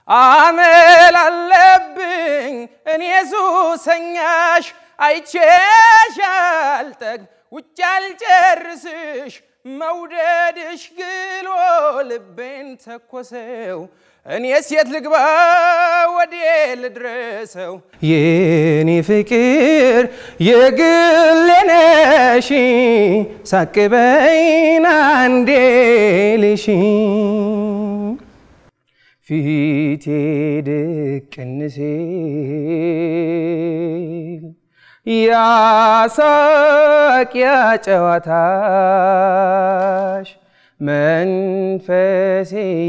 አመል አለብኝ እኔ ሱሰኛሽ አይቼሽ አልጠግብ ውጭ አልጨርስሽ መውደድሽ ግሎ ልቤን ተኮሰው እኔ ሴት ልግባ ወዴ ልድረሰው የኔ ፍቅር የግሌ ነሽ ሳቅበይና አንዴ ልሽ ፊቴ ድቅን ሲል ያሳቅ ያጨዋታሽ መንፈሴ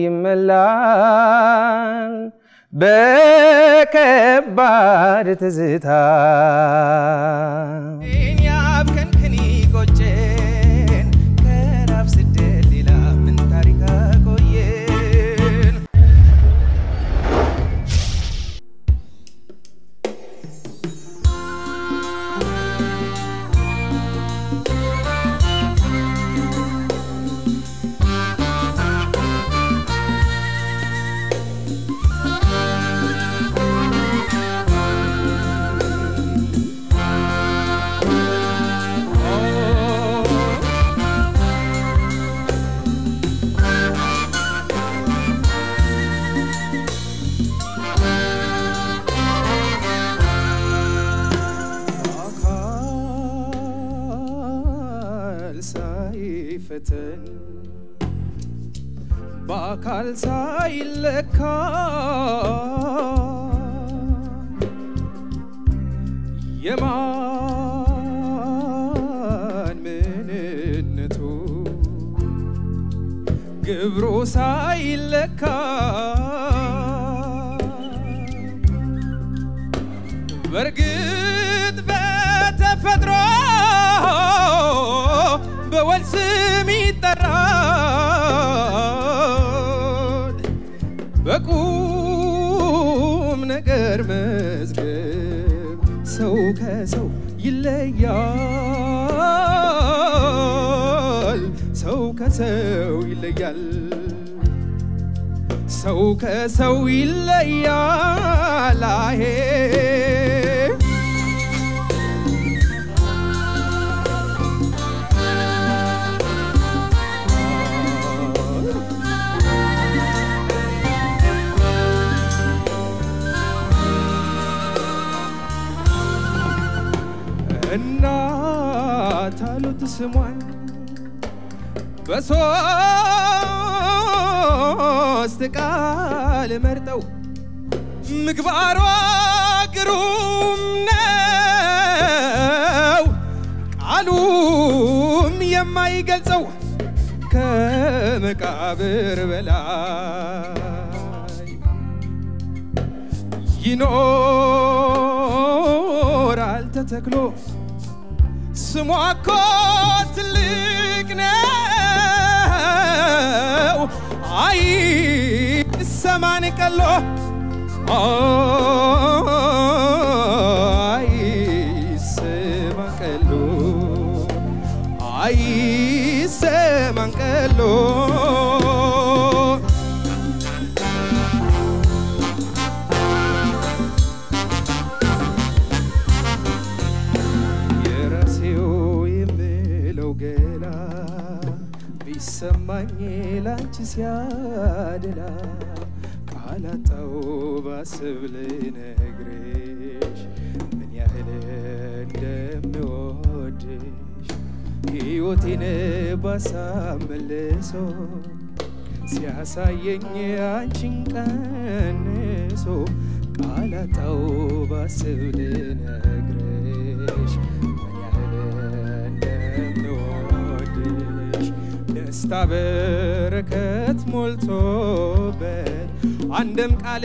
ይመላል በከባድ ትዝታ ያብከንክኒ ቆጨን ከራብ ስደት ሌላ ምን ታሪክ አቆየን? በአካል ሳይፈተን በአካል ሳይለካ የማን ምንነቱ ግብሩ ሳይለካ በእርግጥ በተፈጥሮ በወል ስም ይጠራል። በቁም ነገር መዝገብ ሰው ከሰው ይለያል። ሰው ከሰው ይለያል። ሰው ከሰው ይለያል። አሄ እናት አሉት ስሟን በሶስት ቃል መርጠው ምግባሯ ግሩም ነው ቃሉም የማይገልጸው ከመቃብር በላይ ይኖራል ተተክሎ ስሟ እኮ ትልቅ ነው አይሰማን ቀሎ አይሰማን ቀሎ አይሰማን ቀሎ የራሴው የምለው ገላ ቢሰማኝ ላንቺ ሲያደላ ቃላጣው ባስብ ልነግርሽ ምን ያህል እንደምወድሽ ሕይወቴን ባሳብ መልሶ ሲያሳየኝ አንቺን ቀንሶ ቃላጣው ባስብ ልነግርሽ ምን ያህል እንደምወድሽ ደስታ በረከት ሞልቶበት አንድም ቃል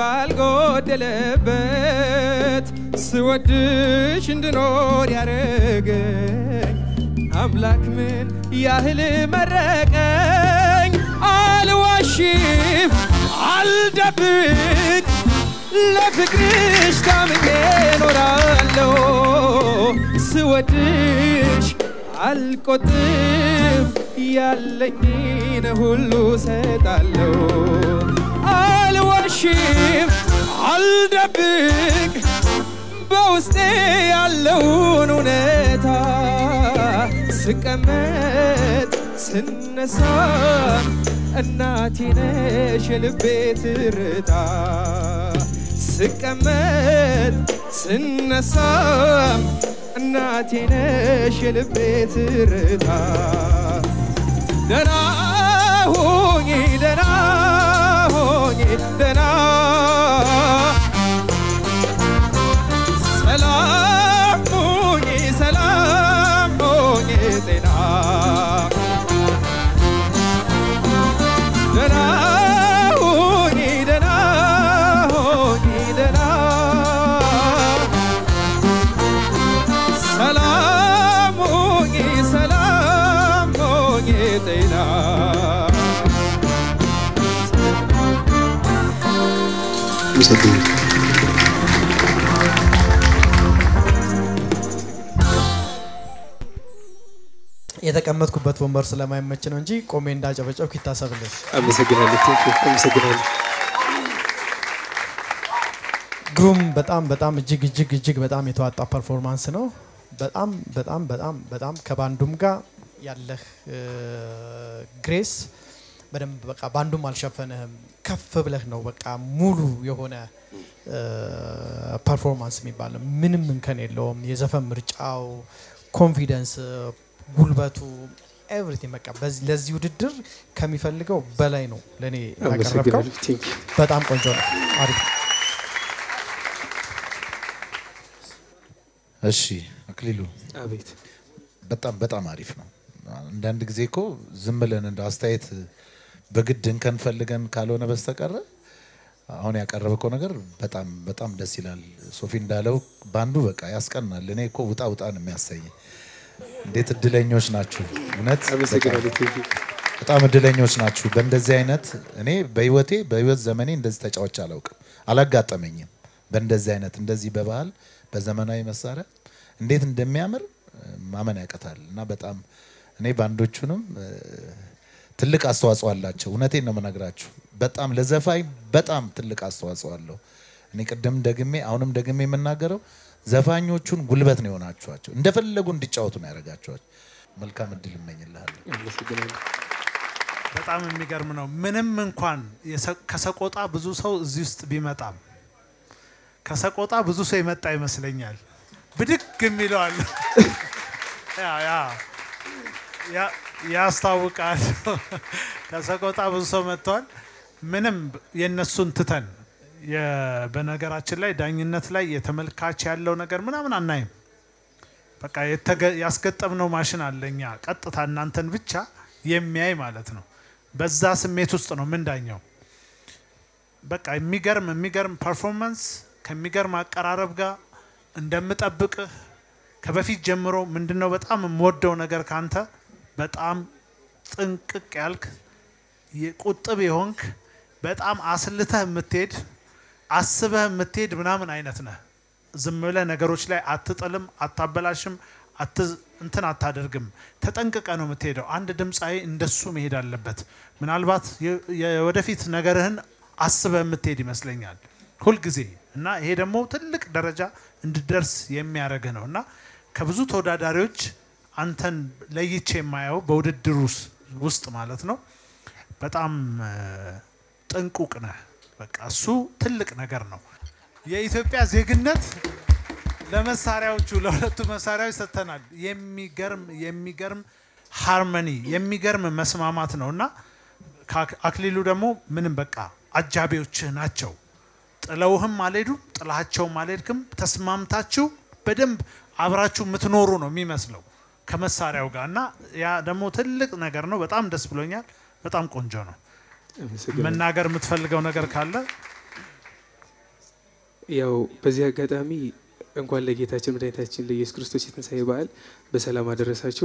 ባልጎደለበት ስወድሽ እንድኖር ያረገኝ አምላክ ምን ያህል መረቀኝ። አልዋሽም አልደብቅ ለፍቅርሽ ታምኜ እኖራለሁ ስወድሽ አልቆጥብ ያለኝን ሁሉ ሰጣለሁ። አልዋሽ አልዋሽም አልደብቅ በውስጤ ያለውን እውነታ ስቀመጥ ስነሳ እናቴ ነሽ የልቤ ትርታ ስቀመጥ ስነሳ እናቴ ነሽ የልቤ ትርታ ደና ሁኚ ደና ሁኚ ደና ሰላም ሁኚ ሰላም ሁኚ ጤና ደና ሁኚ ደና ሁኚ ደና ሰላም ሁኚ ሰላም ሁኚ ጤና አመሰግናለሁ። የተቀመጥኩበት ወንበር ስለማይመች ነው እንጂ ቆሜ እንዳጨበጨብኩ ይታሰብልኝ። አመሰግናለሁ። ቴንክ ዩ። አመሰግናለሁ። ግሩም በጣም በጣም እጅግ እጅግ እጅግ በጣም የተዋጣ ፐርፎርማንስ ነው። በጣም በጣም በጣም በጣም ከባንዱም ጋር ያለህ ግሬስ በደንብ በቃ ባንዱም አልሸፈንህም። ከፍ ብለህ ነው በቃ ሙሉ የሆነ ፐርፎርማንስ የሚባል ነው። ምንም እንከን የለውም። የዘፈን ምርጫው፣ ኮንፊደንስ፣ ጉልበቱ ኤቭሪቲንግ በቃ በዚህ ለዚህ ውድድር ከሚፈልገው በላይ ነው ለእኔ ያቀረብከው። አመሰግናለሁ። ቴንክ ዩ። በጣም ቆንጆ ነው። አሪፍ ነው። እሺ አክሊሉ አቤት በጣም በጣም አሪፍ ነው። አንዳንድ ጊዜ እኮ ዝም ብለን እንደ አስተያየት በግድ እንከን ፈልገን ካልሆነ በስተቀረ አሁን ያቀረበከው ነገር በጣም በጣም ደስ ይላል። ሶፊ እንዳለው ባንዱ በቃ ያስቀናል። እኔ እኮ ውጣ ውጣ ነው የሚያሰኝ። እንዴት እድለኞች ናችሁ! እውነት አመሰግናለሁ። በጣም- ቴንክ ዩ። በጣም እድለኞች ናችሁ። በእንደዚህ አይነት እኔ በህይወቴ በህይወት ዘመኔ እንደዚህ ተጫዋች አላውቅም፣ አላጋጠመኝም። በእንደዚህ አይነት እንደዚህ በባህል በዘመናዊ መሳሪያ እንዴት እንደሚያምር እ፣ ማመን ያቀታል። እና በጣም እኔ ባንዶቹንም እ፣ ትልቅ አስተዋጽኦ አላቸው። እውነቴን ነው የምነግራችሁ። በጣም ለዘፋኝ በጣም ትልቅ አስተዋጽኦ አለው። እኔ ቅድም ደግሜ አሁንም ደግሜ የምናገረው ዘፋኞቹን ጉልበት ነው የሆናችኋቸው። እንደፈለጉ እንዲጫወቱ ነው ያደረጋችኋቸው። መልካም እድል እመኝልሃለሁ። አመሰግናለሁ። በጣም የሚገርም ነው። ምንም እንኳን የሰ- ከሰቆጣ ብዙ ሰው እዚህ ውስጥ ቢመጣም ከሰቆጣ ብዙ ሰው የመጣ ይመስለኛል። ብድግ የሚለዋል ያ ያ ያ- ያስታውቃል። ከሰቆጣ ብዙ ሰው መጥተዋል። ምንም የእነሱን ትተን የ- በነገራችን ላይ ዳኝነት ላይ የተመልካች ያለው ነገር ምናምን አናይም። በቃ የተገ- ያስገጠምነው ማሽን አለ እኛ ቀጥታ እናንተን ብቻ የሚያይ ማለት ነው። በዛ ስሜት ውስጥ ነው ምንዳኘው። በቃ የሚገርም የሚገርም ፐርፎርማንስ ከሚገርም አቀራረብ ጋር እንደምጠብቅህ ከበፊት ጀምሮ ምንድነው በጣም የምወደው ነገር ካንተ በጣም ጥንቅቅ ያልክ ቁጥብ የሆንክ በጣም አስልተህ የምትሄድ አስበህ የምትሄድ ምናምን አይነት ነህ። ዝም ብለህ ነገሮች ላይ አትጥልም፣ አታበላሽም፣ አት- እንትን አታደርግም። ተጠንቅቀ ነው የምትሄደው። አንድ ድምፃዊ እንደሱ መሄድ አለበት። ምናልባት የ- የወደፊት ነገርህን አስበህ የምትሄድ ይመስለኛል ሁልጊዜ እና ይሄ ደግሞ ትልቅ ደረጃ እንድደርስ የሚያደርግህ ነው እና ከብዙ ተወዳዳሪዎች አንተን ለይቼ የማየው በውድድር ውስ- ውስጥ ማለት ነው በጣም እ፣ ጥንቁቅ ነህ። በቃ እሱ ትልቅ ነገር ነው። የኢትዮጵያ ዜግነት ለመሳሪያዎቹ ለሁለቱ መሳሪያዎች ሰጥተናል። የሚገርም የሚገርም ሃርመኒ የሚገርም መስማማት ነው እና ከአክ- አክሊሉ ደግሞ ምንም በቃ አጃቢዎችህ ናቸው። ጥለውህም አልሄዱም፣ ጥላቸውም አልሄድክም። ተስማምታችሁ በደንብ አብራችሁ የምትኖሩ ነው የሚመስለው ከመሳሪያው ጋር እና ያ ደግሞ ትልቅ ነገር ነው። በጣም ደስ ብሎኛል። በጣም ቆንጆ ነው። አመሰግናለሁ። መናገር የምትፈልገው ነገር ካለ ያው በዚህ አጋጣሚ እንኳን ለጌታችን መድኃኒታችን ለኢየሱስ ክርስቶስ የትንሣኤ በዓል በሰላም አደረሳችሁ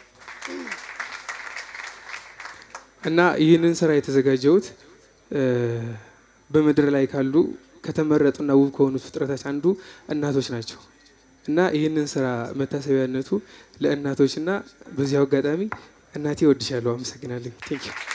እና ይህንን ስራ የተዘጋጀሁት እ፣ በምድር ላይ ካሉ ከተመረጡና ውብ ከሆኑ ፍጥረቶች አንዱ እናቶች ናቸው እና ይህንን ስራ መታሰቢያነቱ ለእናቶችና በዚያው አጋጣሚ እናቴ እወድሻለሁ። አመሰግናለሁ። ቴንክ ዩ